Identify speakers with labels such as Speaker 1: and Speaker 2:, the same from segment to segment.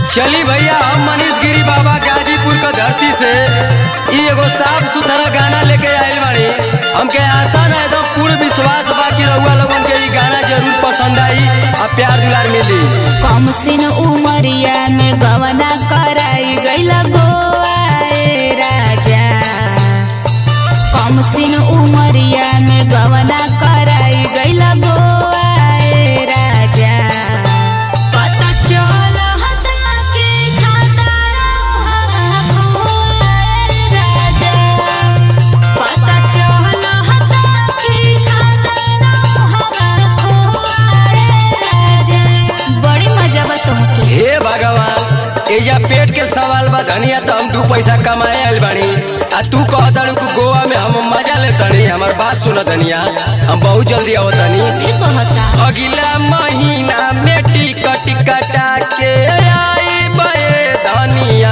Speaker 1: चली भैया हम मनीष गिरी बाबा गाजीपुर का धरती से ई एगो साफ सुथरा गाना लेके आइल बाड़ी हमके आशा ना एकदम पूर्ण विश्वास बा कि रउआ लोगन के ई गाना जरूर पसंद आई आ प्यार दुलार मिली
Speaker 2: कम सिन उमरिया में गवना कराई गैला गोवा ए राजा कम सिन उमरिया में गवना कराई गैला गोवा ए राजा पता चल हता के खाता रहा ए राजा पता चल हता के खाता रहा ए राजा बड़ी मजा बा तोहके
Speaker 1: हे भगवान एजा पेट के सवाल बा धनिया तो हम दू पैसा कमाए आइल बानी आ तू कह तारू कि गोवा में हम मजा ले तनी हमार बात सुन धनिया हम बहुत जल्दी आवत तनी
Speaker 2: भी कहता
Speaker 1: अगला महीना में टिकट कटा के आई बे धनिया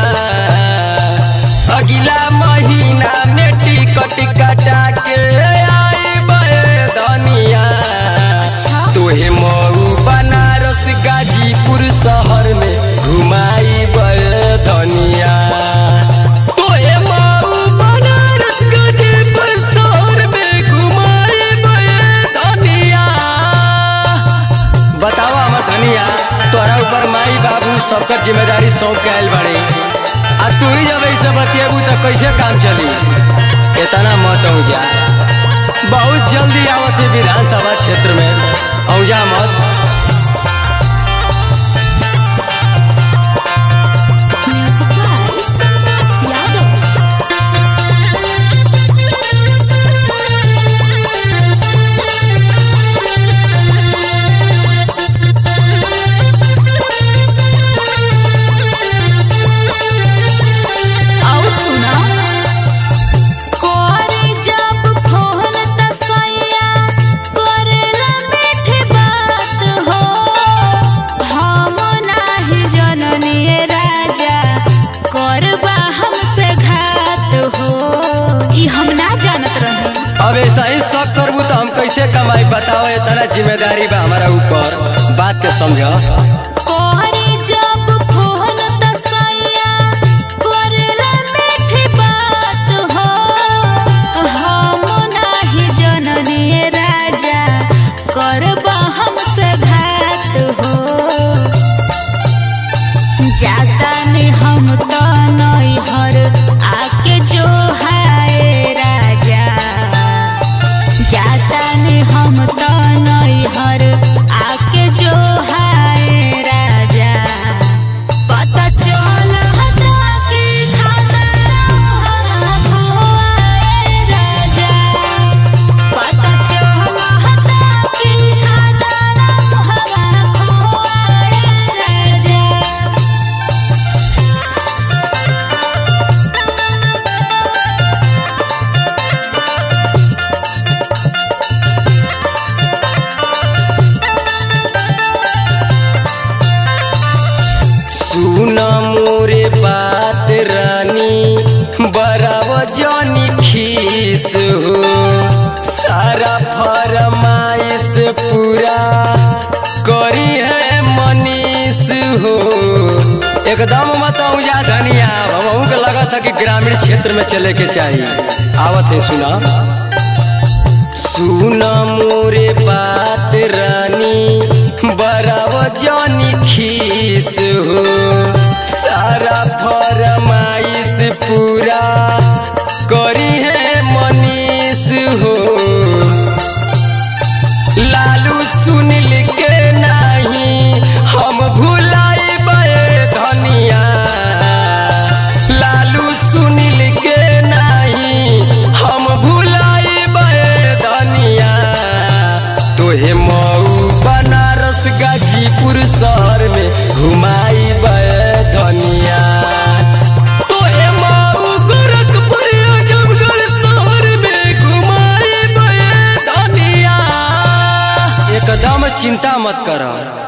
Speaker 1: अगला महीना में टिकट कटा के आई बे धनिया
Speaker 2: अच्छा।
Speaker 1: तोहे मऊ बनारस गाजीपुर शहर में घुमाई बे धनिया तोहे मऊ बनारस गाजीपुर शहर में घुमाई बे धनिया बतावा हमर धनिया तोरा ऊपर माई बाबू सबकर जिम्मेदारी सौंप के आइल बाड़े आ तू ही जब ऐसे बतिएबू तो कैसे काम चली इतना मत औजा बहुत जल्दी आवत है विधानसभा क्षेत्र में औजा मत
Speaker 2: म्यूजिक बाय यादव और सुना करे जब फोन त सैया करेला मीठी बात हो हम नाही जननी राजा करबा हमसे घात हो ई हम ना जानत रहे
Speaker 1: अब ऐसा ही सब करबू तो हम कैसे कमाई बताओ इतना जिम्मेदारी बा हमारा ऊपर बात के समझ
Speaker 2: करे जब फोन त सैया करेला मीठी बात हो हम नाही जननी राजा करबा हमसे घात हो जाता ने हम तो नैहर आके जो हाय राजा जाता ने हम तो नैहर आके जो हाय राजा पता चल हता के खाता रहा भोए राजा पता चल हता के खाता रहा भोए राजा
Speaker 1: सुन मोरे बात रानी बराब जानी खीस हो सारा फरमाइश पूरा करी है मनीष हो एकदम मत जा धनिया हमहू के लगा था कि ग्रामीण क्षेत्र में चले के चाहिए आवत है सुना सुन मोरे बात रानी बराब जानी खीस हो सारा फरमाइश पूरा करी है मनीष हो लालू सुनिल के नहीं हम भुलाई धनिया लालू सुनिल के नहीं हम भुलाई धनिया तोहे मऊ बनारस गाजीपुर शहर में घुमाई धनिया तोहे मऊ गोरखपुर आजमगढ़ शहर में घुमाई धनिया एकदम चिंता मत कर